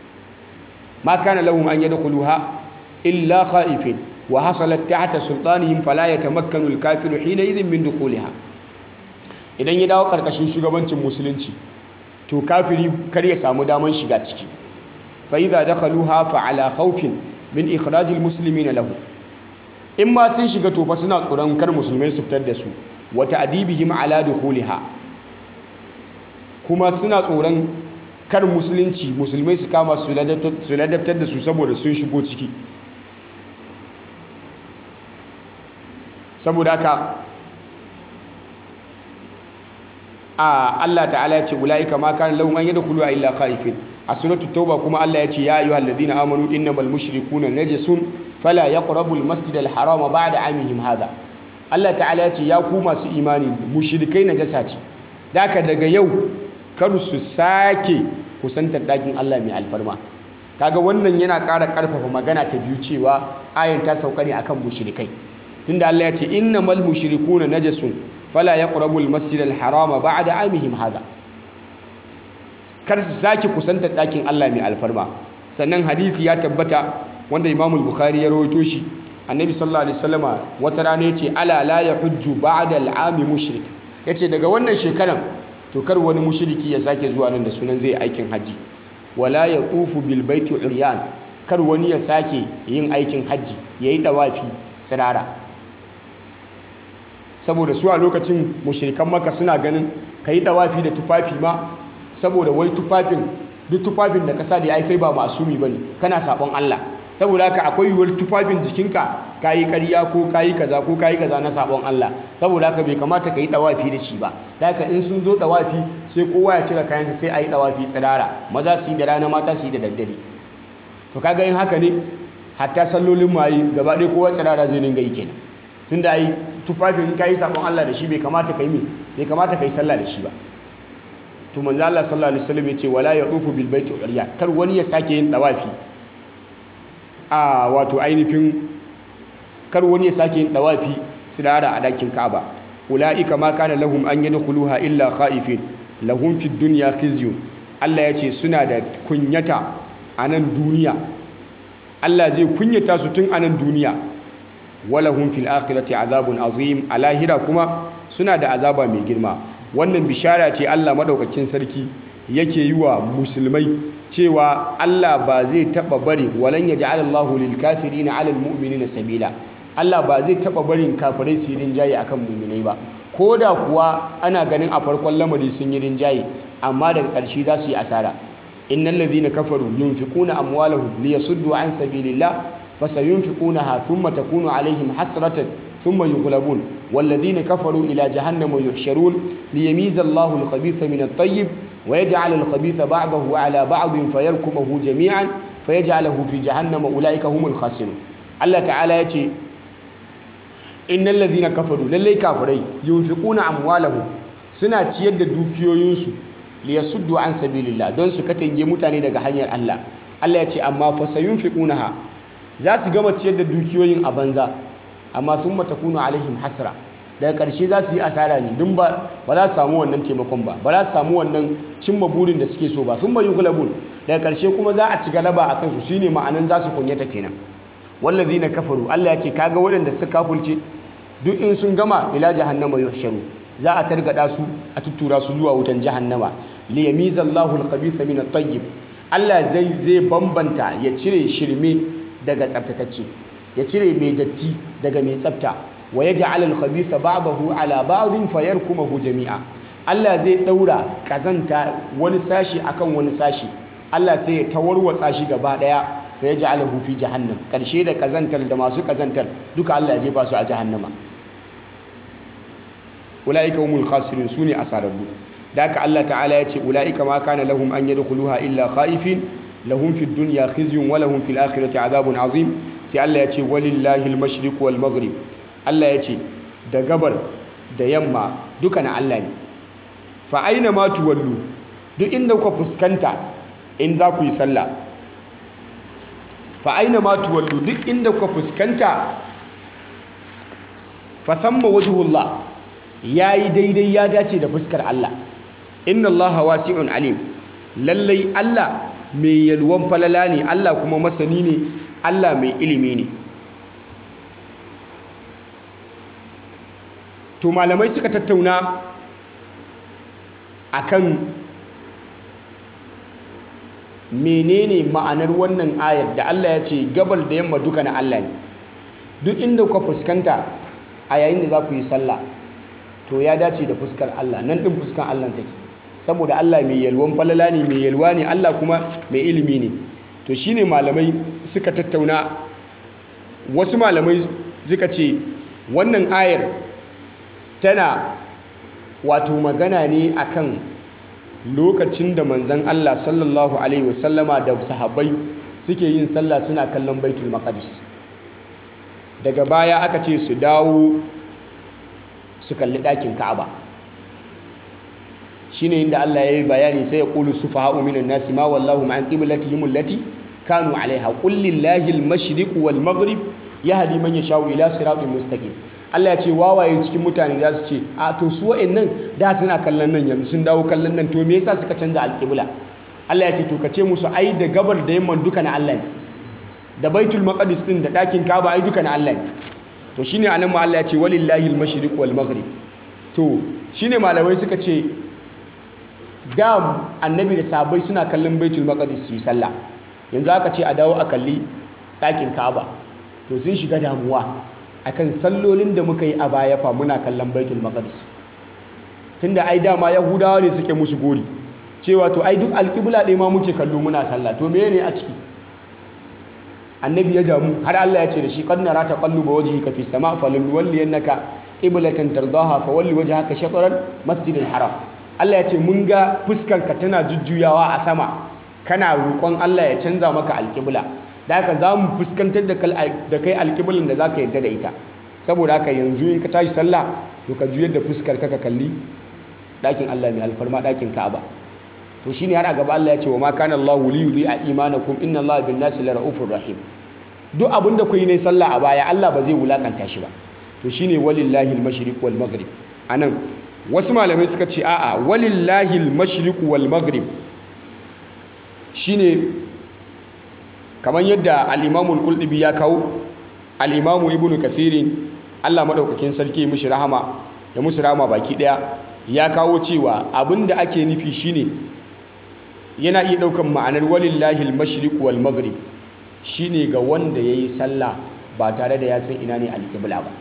ma kana lahum an yadkhuluha illa khaifin wa hasalat tahta sultanihim fala yatamakkanu al-kafiru hina idhin min dukhuliha idan ya dawo karkashin shugabancin musulunci to kafiri kar ya samu daman shiga ciki fa idza dakhaluha fa ala khawfin min ikhrajil muslimin lahu in ma sun shiga to fa suna tsoron kar musulmai su fitar da su wa ta'dibihim ala dukhuliha kuma suna tsoron kar musulunci musulmai su kama su ladabtar da su saboda sun shigo ciki saboda haka a Allah ta'ala ya ce ulaika ma kana lahum an yadkhulu illa khaifin a suratul tauba kuma Allah ya ce ya ayyuhal ladina amanu innamal mushrikuna najasun fala yaqrabul masjidal harama ba'da amihim hadha Allah ta'ala ya ce ya ku masu imani mushrikai najasa ce daka daga yau kar su sake kusantar dakin Allah mai alfarma kaga wannan yana ƙara ƙarfafa magana ta biyu cewa ayan ta sauka ne akan mushrikai tunda Allah ya ce innamal mushrikuna najasun fala yaqrabul masjidal harama ba'da amihim hadha kar su sake kusantar ɗakin Allah mai alfarma sannan hadisi ya tabbata wanda Imam Bukhari ya rawaito shi Annabi sallallahu alaihi wasallama wata rana yace ala la yahujju ba'da al'ami mushrik yace daga wannan shekaran to kar wani mushriki ya sake zuwa nan da sunan zai aikin haji wala yatufu bil baiti uryan kar wani ya sake yin aikin haji yayi dawafi tsirara saboda su a lokacin mushrikan maka suna ganin kai dawafi da tufafi ma saboda wai tufafin duk tufafin da ka sa da ai kai ba masumi bane kana sabon Allah saboda haka akwai yiwuwar tufafin jikinka kayi ƙarya ko kayi kaza ko kayi kaza na sabon Allah saboda haka bai kamata ka yi dawafi da shi ba haka in sun zo dawafi sai kowa ya cire kayansa sai a yi dawafi tsirara maza su yi da rana mata su yi da daddare to kaga yin haka ne hatta sallolin mayi gaba ɗaya kowa tsirara zai dinga yi kenan tunda ai tufafin in kayi sabon Allah da shi bai kamata ka yi bai kamata ka yi sallah da shi ba to manzo Allah sallallahu alaihi wasallam yace wala yadufu bil baiti uriya kar wani ya sake yin dawafi a wato ainihin kar wani ya sake yin dawafi tsirara a dakin Ka'aba ulaika ma kana lahum an yadkhuluha illa khaifin lahum fid dunya khizyun Allah yace suna da kunyata a nan duniya Allah zai kunyata su tun a nan duniya walahum fil akhirati azabun azim a lahira kuma suna da azaba mai girma wannan bishara ce Allah madaukakin sarki yake yi wa musulmai cewa Allah ba zai taba bari walan yaj'alallahu lil kafirina 'alal mu'minina sabila Allah ba zai taba barin kafirai su yi rinjaye akan mu'minai ba koda kuwa ana ganin a farkon lamari sun yi rinjaye amma daga ƙarshe za su yi asara innal ladhina kafaru yunfiquna amwalahum liyasuddu an sabilillah fasayunfiqunaha thumma takunu 'alaihim hasratan thumma yughlabun walladhina kafaru ila jahannama yuhsharun liyamiza Allahu al-khabitha min at-tayyib wa yaj'al al-khabitha ba'dahu 'ala ba'din fayarkumuhu jami'an fayaj'aluhu fi jahannama ulaika humul khasirun Allah ta'ala yace innal ladhina kafaru lallai kafirai yunfiquna amwalahum suna ciyar da dukiyoyinsu liyasuddu an sabilillah don su katange mutane daga hanyar Allah Allah ya ce amma fa sayunfiqunaha za su gama ciyar da dukiyoyin a banza amma thumma takunu alaihim hasra daga ƙarshe za su yi asara ne don ba ba za su samu wannan taimakon ba ba za su samu wannan cimma burin da suke so ba thumma yughlabun daga ƙarshe kuma za a ci galaba a kansu shine ma'anan za su kunyata kenan wallazina kafaru Allah ya ce kaga waɗanda suka kafulce duk in sun gama ila jahannama yuhsharu za a targada su a tuttura su zuwa wutan jahannama li yamizallahu al-khabitha min at-tayyib Allah zai zai bambanta ya cire shirme daga tsaftatacce ya cire mai datti daga mai tsafta wa yaj'al al-khabitha ba'dahu ala ba'din fayarkumuhu jami'a Allah zai daura kazanta wani sashi akan wani sashi Allah sai ya tawarwatsa shi gaba daya fa yaj'aluhu fi jahannam karshe da kazantar da masu kazantar duka Allah ya jefa su a jahannama ulaika humul khasirun sune asararru da haka Allah ta'ala ya ce ulaika ma kana lahum an yadkhuluha illa khaifin lahum fid dunya khizyun wa lahum fil akhirati adhabun azim sai Allah ya ce walillahi al-mashriq wal maghrib Allah ya ce da gabar da yamma duka na Allah ne fa aina ma tuwallu duk inda kuka fuskanta in za ku yi sallah fa aina ma tuwallu duk inda kuka fuskanta fa thamma wajhullah yayi daidai ya dace da fuskar Allah inna Allah wasi'un alim lallai Allah mai yalwan falala ne Allah kuma masani ne Allah mai ilimi ne to malamai suka tattauna akan menene ma'anar wannan ayar da Allah ya ce gabal da yamma duka na Allah ne duk inda kuka fuskanta a yayin da za ku yi sallah to ya dace da fuskar Allah nan din fuskar Allah take saboda Allah mai yalwan falala ne mai yalwa ne Allah kuma mai ilimi ne to shine malamai suka tattauna wasu malamai suka ce wannan ayar tana wato magana ne akan lokacin da manzon Allah sallallahu alaihi wasallama da sahabbai suke yin sallah suna kallon baitul maqdis daga baya aka ce su dawo su kalli ɗakin ka'aba shine inda Allah ya yi bayani sai ya qulu sufaha'u minan nasi ma wallahu ma'an qiblatihim allati kanu 'alayha qul lillahi al-mashriq wal maghrib yahdi man yasha'u ila siratin mustaqim Allah ya ce wawaye cikin mutane za su ce a to su wa'annan da suna kallon nan yanzu sun dawo kallon nan to me yasa suka canza alƙibla Allah ya ce to ka ce musu ai da gabar da yamman duka na Allah ne da baitul maqdis din da ɗakin Kaaba ai duka na Allah ne to shine anan ma Allah ya ce walillahi al-mashriq wal maghrib to shine malamai suka ce da annabi da sahabbai suna kallon baitul maqdis su yi sallah yanzu aka ce a dawo a kalli ɗakin Kaaba to sun shiga damuwa akan sallolin da muka yi a baya fa muna kallon baitul maqdis tunda ai dama yahudawa ne suke musu gori cewa to ai duk alƙibla ɗaya ma muke kallo muna sallah to meye ne a ciki annabi ya damu har Allah ya ce da shi qad nara taqalluba wajhika fi sama falin walliyannaka qiblatan tardaha fa walli wajhaka shatran masjidil haram Allah ya ce mun ga fuskarka tana jujjuyawa a sama kana roƙon Allah ya canza maka alƙibla da haka za mu fuskantar da kai alƙiblan da za ka yadda da ita saboda haka yanzu in ka tashi sallah to ka juyar da fuskar ka kalli ɗakin Allah mai alfarma ɗakin Ka'aba to shine har a gaba Allah ya ce wa ma kana Allahu li yudhi'a imanakum inna Allaha bin nasi la ra'ufur rahim duk abin da ku yi ne sallah a baya Allah ba zai wulakanta shi ba to shine walillahi al-mashriq wal maghrib anan wasu malamai suka ce a'a walillahi al-mashriq wal maghrib shine kamar yadda al-imamul qultubi ya kawo al-imamu ibnu kathirin Allah madaukakin sarki mushi rahama ya musu rahama baki daya ya kawo cewa abinda ake nufi shine yana iya daukan ma'anar walillahi al-mashriq wal maghrib shine ga wanda yayi sallah ba tare da ya san ina ne al-qibla ba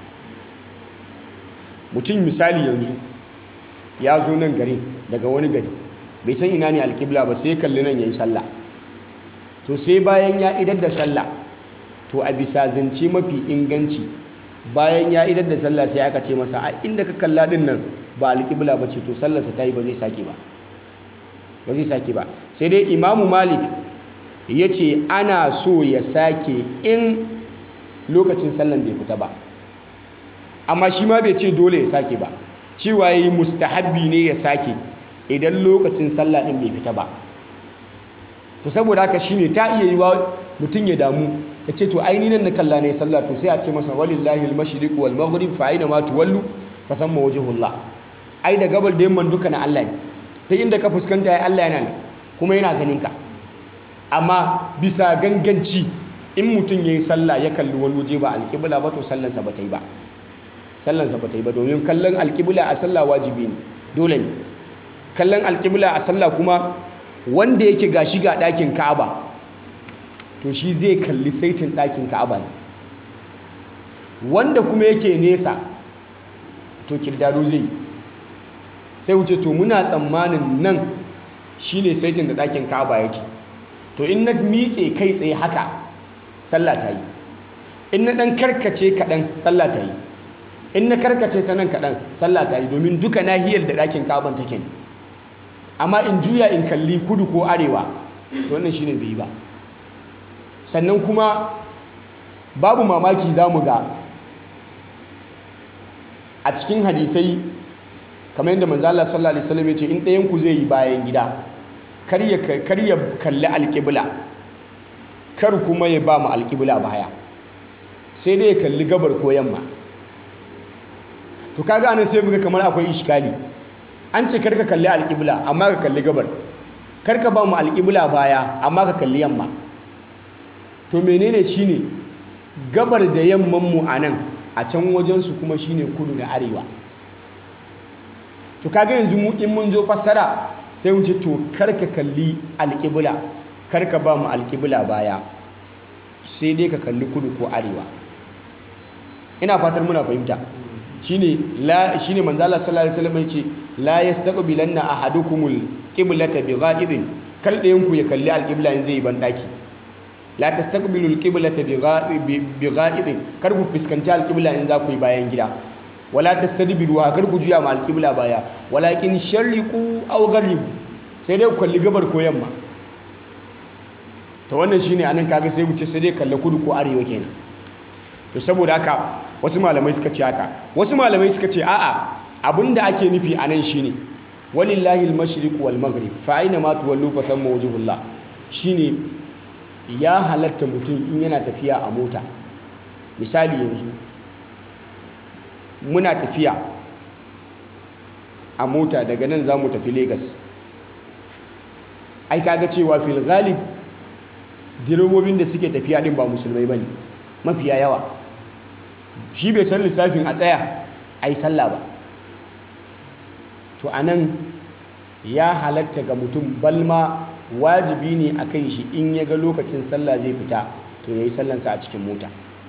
mutum misali yanzu ya zo nan gari daga wani gari bai san ina ne al-qibla ba sai kalli nan yayi sallah to sai bayan ya idar da sallah to a bisa zance mafi inganci bayan ya idar da sallah sai aka ce masa a inda ka kalla din nan ba alƙibla ba ce to sallarsa ta yi ba zai sake ba ba zai sake ba sai dai imamu malik ya ce ana so ya sake in lokacin sallan bai fita ba amma shi ma bai ce dole ya sake ba cewa yi mustahabbi ne ya sake idan lokacin sallah ɗin bai fita ba to saboda haka shine ta iya yi wa mutum ya damu ya ce to aini nan na kalla ne sallah to sai a ce masa walillahi al-mashriq wal maghrib fa aina ma tuwallu fa thamma wajhullah ai da gabar da yamman duka na Allah ne ta inda ka fuskanta ya Allah yana ne kuma yana ganin ka amma bisa ganganci in mutum yayi sallah ya kalli wani waje ba alƙibla ba to sallansa ba ta yi ba sallansa ba ta yi ba domin kallon alƙibla a sallah wajibi ne dole ne kallon alƙibla a sallah kuma wanda yake gashi ga ɗakin ka'aba to shi zai kalli saitin ɗakin ka'aba ne wanda kuma yake nesa to kirdado zai sai wuce to muna tsammanin nan shine saitin da ɗakin ka'aba yake to in na miƙe kai tsaye haka sallah ta yi in na ɗan karkace kaɗan sallah ta yi in na karkace ta nan kaɗan sallah ta yi domin duka nahiyar da ɗakin ka'aban take ne amma in juya in kalli kudu ko arewa to wannan shine bai yi ba sannan kuma babu mamaki za mu ga a cikin hadisai kamar yadda manzo Allah sallallahu alaihi wasallam ya ce in ɗayan ku zai yi bayan gida kar ya kar ya kalli alƙibla kar kuma ya ba mu alƙibla baya sai dai ya kalli gabar ko yamma to kaga anan sai muga kamar akwai iskali an ce karka kalli alƙibla amma ka kalli gabar karka ba mu alƙibla baya amma ka kalli yamma to menene shine gabar da yamman mu anan a can wajensu kuma shine kudu da arewa to kaga yanzu mu in mun zo fassara sai mu ce to karka kalli alƙibla karka ba mu alƙibla baya sai dai ka kalli kudu ko arewa ina fatar muna fahimta shine la shine manzo Allah sallallahu alaihi wasallam yace la yastaqbilanna ahadukumul qiblata bigha'idin kal dayan ku ya kalli alqibla in zai ban daki la tastaqbilu alqiblata bigha'idin kar ku fuskanci alqibla in za ku yi bayan gida wala tastadbiru kar ku juya ma alqibla baya walakin sharriqu aw gharribu sai dai ku kalli gabar ko yamma to wannan shine anan kaga sai mu ce sai dai kalli kudu ko arewa kenan to saboda haka wasu malamai suka ce haka wasu malamai suka ce a'a abinda ake nufi a nan shine walillahi al-mashriq wal maghrib fa aina ma tuwallu fa thamma wajhullah shine ya halatta mutum in yana tafiya a mota misali yanzu muna tafiya a mota daga nan za mu tafi Lagos ai kaga cewa fil ghalib direbobin da suke tafiya din ba musulmai bane mafiya yawa shi bai san lissafin a tsaya a yi sallah ba to a nan ya halatta ga mutum balma wajibi ne a kan shi in ya ga lokacin sallah zai fita to ya yi sallansa a cikin mota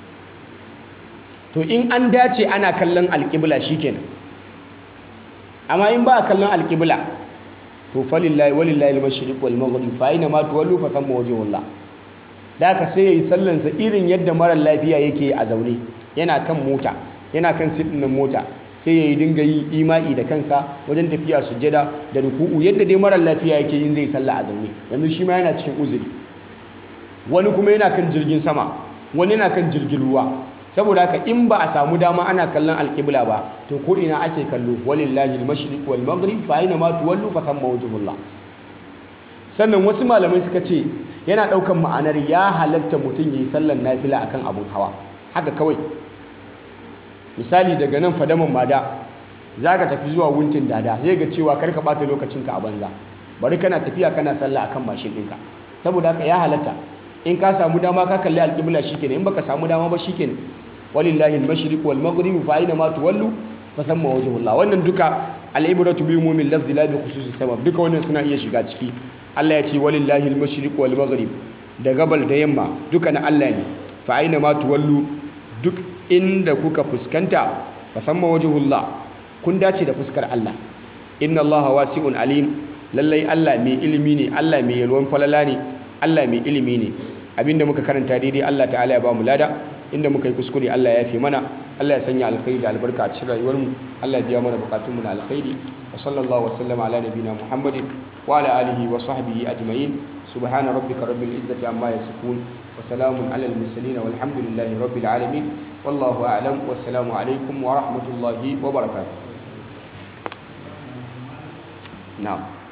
to in an dace ana kallon alƙibla shi kenan amma in ba a kallon alƙibla to falillahi walillahi al-mashriq wal maghrib fa aina ma tuwallu fa thamma wajhullah da aka sai yayi sallansa irin yadda mara lafiya yake a zaune yana kan mota yana kan siɗin mota sai ya yi dinga yi ima'i da kansa wajen tafiya sujjada da ruku'u yadda dai mara lafiya yake yin zai sallah a zaune yanzu shi ma yana cikin uzuri wani kuma yana kan jirgin sama wani yana kan jirgin ruwa saboda haka in ba a samu dama ana kallon alƙibla ba to ko ina ake kallo walillahi al-mashriq wal maghrib fa aina ma tuwallu fa thamma wajhullah sannan wasu malamai suka ce yana ɗaukan ma'anar ya halatta mutum ya yi sallan nafila akan abun hawa haka kawai misali daga nan fadaman mada za ka tafi zuwa wuntin dada zai ga cewa karka ɓata lokacinka a banza bari kana tafiya kana sallah akan mashin ɗinka saboda haka ya halatta in ka samu dama ka kalli alƙibla shikenan in baka samu dama ba shikenan walillahi al-mashriq wal maghrib fa aina ma tuwallu fa thamma wajhullah wannan duka al-ibratu bi umumil lafzi la bi khususis sabab duka wannan suna iya shiga ciki Allah ya ce walillahi al-mashriq wal maghrib da gabal da yamma duka na Allah ne fa aina ma tuwallu duk inda kuka fuskanta fa thamma wajhullah kun dace da fuskar Allah inna Allah wasi'un alim lallai Allah mai ilimi ne Allah mai yalwan falala ne Allah mai ilimi ne abinda muka karanta daidai Allah ta'ala ya ba mu lada inda muka yi kuskure Allah ya fi mana Allah ya sanya alkhairi da albarka a cikin rayuwarmu Allah ya biya mana bukatunmu na alkhairi wa sallallahu wa sallama ala nabiyina Muhammadin wa ala alihi wa sahbihi ajma'in subhana rabbika rabbil izzati amma yasifun wa salamun ala al mursalin walhamdulillahi rabbil alamin wallahu a'lam wassalamu alaikum wa rahmatullahi wa barakatuh na'am